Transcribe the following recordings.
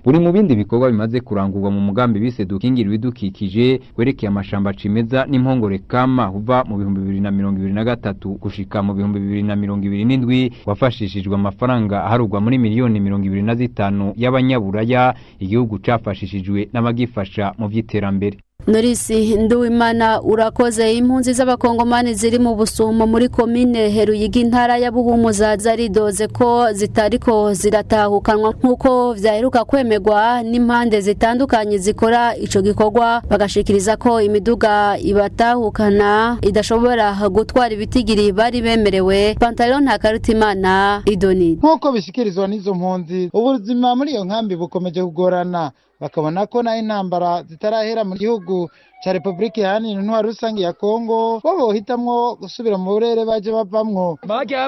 buri mu bindi bikorwa bimaze kurangurwa mu mugambi bise dukingira ibidukikije werekeye amashamba cimeza n'impongore kama kuva mu bihumbi bibiri na mirongo ibiri na gatatu gushika mu bihumbi bibiri na mirongo ibiri n'indwi wafashishijwe amafaranga aharugwa muri miliyoni mirongo ibiri na zitanu y'abanyaburaya igihugu cafashishijwe n'abagifasha mu vy'iterambere Norisi Nduwimana urakoze impunzi z'abakongomani ziri mu busumo muri komine Heruyigi intara ya Buhumuza zaridoze ko zitariko ziratahukanwa nkuko vyaheruka kwemerwa n'impande zitandukanye zikora ico gikorwa bagashikiriza ko imiduga ibatahukana idashobora gutwara ibitigiri bari bemerewe Pantalon Ntakarutimana Idoni nk'uko bishikirizwa n'izo mpunzi ubuzima muri iyo nkambi bukomeje kugorana bakabona ko naho intambara zitarahera mu gihugu cya repubulika iharanira intwaro rusange ya kongo bo bohitamwo gusubira mu burere baje bavamwo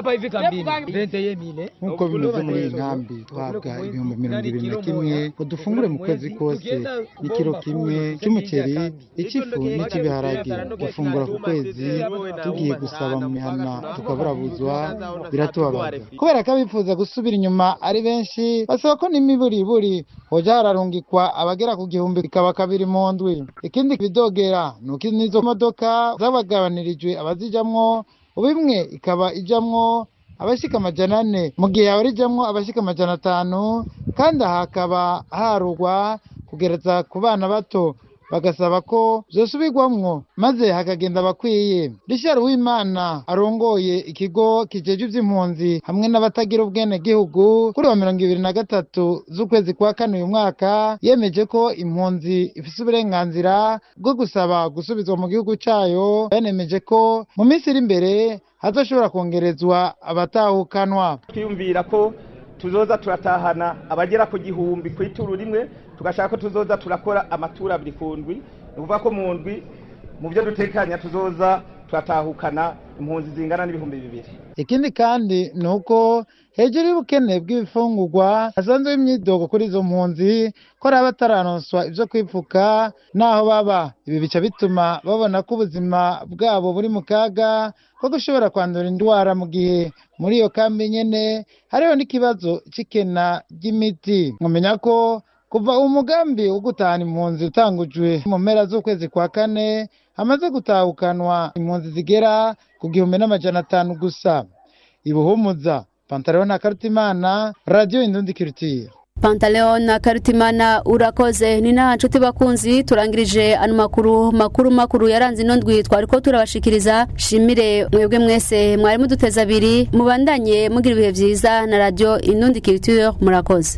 nk'uko bimeze muri iyi nkambi twahabwa ibihumbi mirongo ibiri na kimwe ngo dufungure mu kwezi kose n'ikiro kimwe cy'umuceri icy'ifu n'icy'ibiharage dufungura ku kwezi tugiye gusaba mu mihana tukaburabuzwa biratubabaza kubera ko abifuza gusubira inyuma ari benshi basaba ko n'imiburiburi hoja hararungikwa abagera ku gihumbi bikaba kabiri mu ndwi ikindi bidogera ni uko n'izo modoka zabagabanirijwe abazijamwo bimwe ikaba ijamwo abashika amajana ane mu gihe yahora ijamwo abashika amajana atanu kandi aha hakaba harugwa kugereza ku bana bato bagasaba ko zosubirwamwo maze hakagenda abakwiye Richard Uwimana arongoye ikigo kijeje ivy'impunzi hamwe n'abatagira ubwene gihugu kuri wa mirongo ibiri na gatatu z'ukwezi kwa kane uyu mwaka yemeje ko impunzi ifise uburenganzira bwo gusaba gusubizwa mu gihugu cayo yanemeje ko mu minsi iri imbere hazoshobora kongerezwa abatahukanwa twiyumvira ko tuzoza turatahana abagera ku gihumbi ku ituru rimwe tugashaka ko tuzoza turakora amatura abiri ku ndwi ni ukuvuga ko mu ndwi mu byo dutekanya tuzoza turatahukana impunzi zingana n'ibihumbi bibiri ikindi kandi ni uko hejuru y'ubukene bw'ibifungurwa hasanzwe imyidogo kuri izo mpunzi ko ari abatararonswa ibyo kwipfuka n'aho baba ibi bica bituma babona ko ubuzima bwabo buri mu kaga ko gushobora kwandura indwara mu gihe muri iyo kambi nyene hariho n'ikibazo c'ikena ry'imiti nkumenya ko kuva umugambi wo gutahana impunzi utangujwe mu mpera z'ukwezi kwa kane hamaze gutahukanwa impunzi zigera ku gihumbi n'amajana atanu gusa ibuhumuza pantaleon na karutimana radiyo indundi kirutire Pantaleon na Karutimana urakoze ni nta nshuti bakunzi turangirije ano makuru makuru makuru yaranze ino ndwi twariko turabashikiriza shimire mwebwe mwese mwari muduteza abiri mubandanye mugira ibihe vyiza na radio Inundi Culture murakoze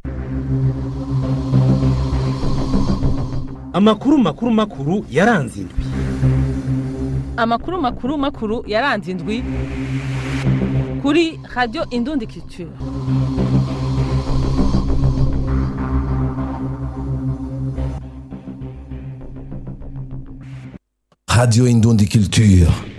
amakuru makuru makuru yaranze indwi amakuru makuru makuru yaranze indwi kuri radio Indundi Culture Radio Indundi Culture.